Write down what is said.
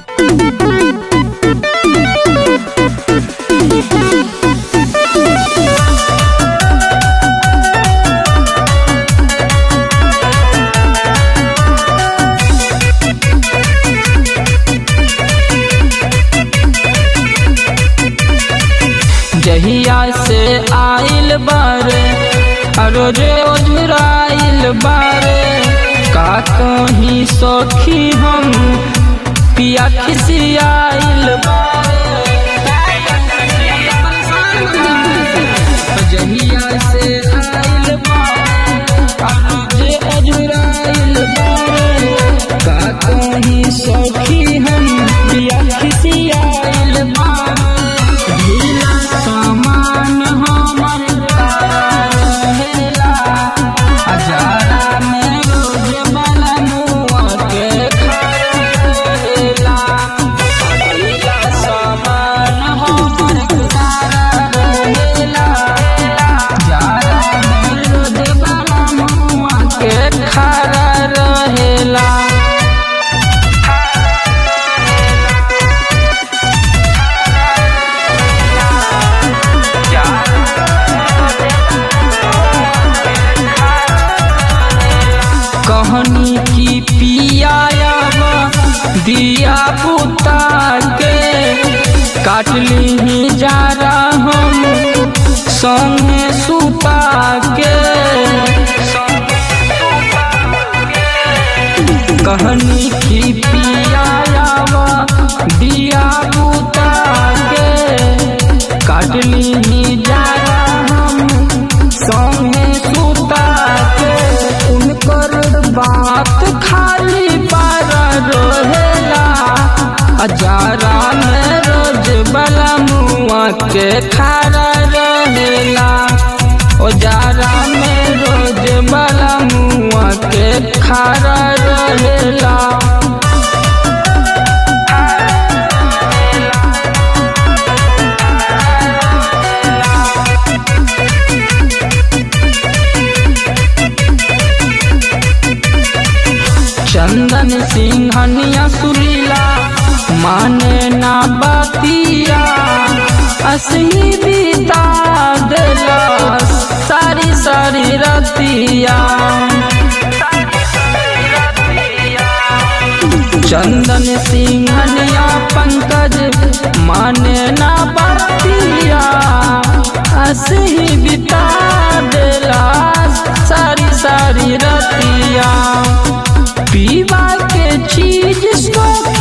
जहिया से आइल बारे रोजे ओझराइल बारे का कहीं सखी हम पिया खिसियाइल बारे जहिया से आइल बारे रोजे ओझराइल बारे का कहीं सखी हम पिया खिसियाइल बारे ढीला सामान हमर रहेला हजारा में रोज बनमुआ के खाएला ढीला सामान हमर रहेला हजारा में रोज बनमुआ के खारा रहेला कहनी की पियावा दिया पुता के काटली ही जा हम संगे सुता के कहनी की पियावा दिया पुता के काटली ही जा हम संगे सुता के उनकर बात खाली पार रहेला हजारा में रोज बला मुआ के खारा रहेला ओजारा में रोज बला मुआ के खारा रहेला चंदन सिंहनिया सुरीला माने ना बतिया असही बीता देला सारी सारी रतिया चंदन सिंहनिया पंकज माने ना बतिया असही बिता देला सारी सारी रतिया पीवा के चीज सो